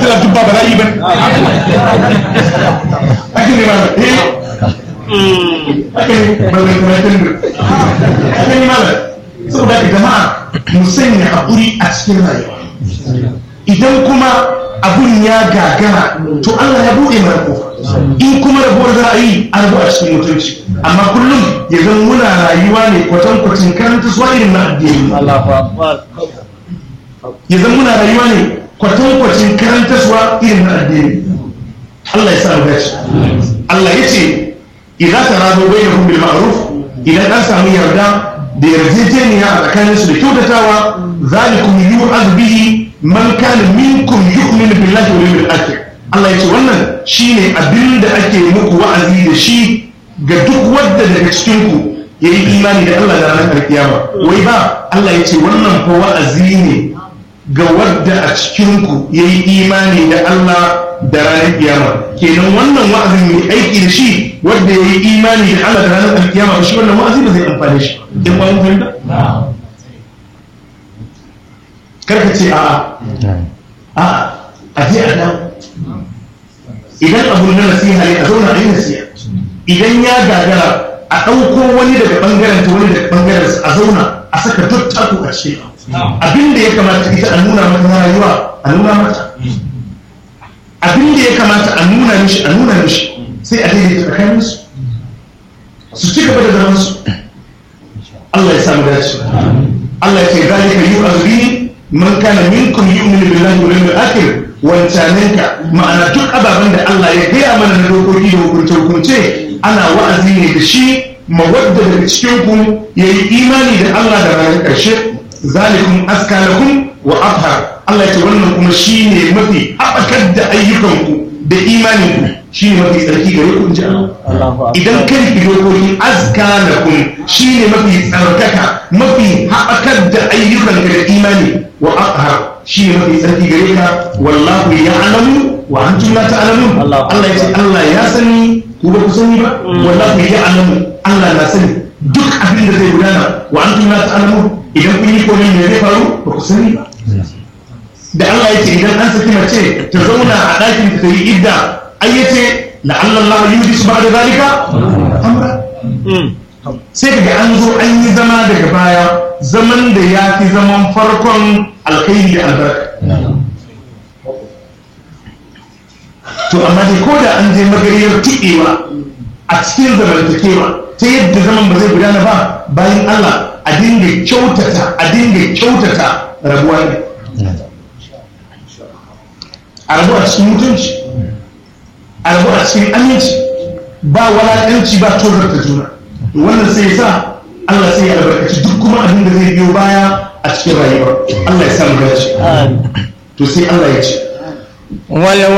Allah duk ba bala'i ba ake ne ba eh ake ne ba zai kuma tun ake ne malam saboda ka jama'a mu sanya haƙuri a cikin rayuwa idan kuma abun ya gagara to Allah ya buɗe mana kofa in kuma rabuwar za a yi an rabu a cikin mutunci amma kullum ya zan muna rayuwa ne kwatankwacin karanta suwa irin na addini ya zan muna rayuwa ne kwatankwacin karanta suwa irin na addini Allah ya sa mu dace Allah ya ce idan ta rado bai da bil ma'ruf idan an samu yarda da yarjejeniya a tsakaninsu da kyautatawa zalikum yu'az bihi man kana minkum yu'minu billahi wal yawmil akhir Allah yace wannan shine abin da ake muku wa'azi da shi ga duk wanda daga cikin ku yayi imani da Allah da ranar alkiyama wai ba Allah yace wannan fa wa'azi ne ga wanda a cikin ku yayi imani da Allah da ranar kiyama kenan wannan wa'azin mai aiki da shi wanda yayi imani da Allah da ranar alkiyama shi wannan wa'azi ba zai amfane shi in ba mun fahimta karka ce a'a a a je a dawo idan abu na nasiha ne a zauna a yi nasiha idan ya gagara a ɗauko wani daga ɓangaren ta wani daga ɓangaren a zauna a saka duk taku a ce abin da ya kamata ita a nuna mata na rayuwa a nuna mata abin da ya kamata a nuna mishi a nuna mishi sai a daidaita tsakanin su su ci gaba da zaman su Allah ya samu dace Allah ya ce zalika yu'azu bihi man kana minkum yu'minu billahi wal yawmil akhir wancanenka ma'ana duk ababen da Allah ya gaya mana na dokoki da hukunce hukunce ana wa'azi ne da shi mawadda daga cikin ku yayi imani da Allah da ranar karshe zalikum aska lakum wa athhar Allah ya ce wannan kuma shine mafi haɓakar da ayyukanku da imaninku shine mafi tsarki gare ku inji Allah idan kai ki dokoki aska lakum shine mafi tsarkaka mafi haɓakar da ayyukanka da imani wa aqhar shi ne mafi tsarki gare ka wallahu ya'lamu wa antum la ta'lamun Allah ya ce Allah ya sani ku ba ku sani ba wallahu ya'lamu Allah na sani duk abin da zai gudana wa antum la ta'lamun idan kun yi komai me zai faru ba ku sani ba da Allah ya ce idan an saki mace ta zauna a ɗakin ta yi idda ai yace la'alla Allah yudisu ba'da zalika amra sai daga an zo an yi zama daga baya zaman da ya fi zaman farkon alkhairi da albarka to amma dai ko da an je magariyar tuɗewa a cikin zamantakewa ta yadda zaman ba zai gudana ba bayan Allah a dinga kyautata a dinga kyautata rabuwa ne a rabu a cikin mutunci a rabu a cikin aminci ba walaƙanci ba tozarta juna wannan sai sa Allah sai ya albarkaci duk kuma abin da zai biyo baya a cikin rayuwa Allah ya samu dace to sai Allah ya ce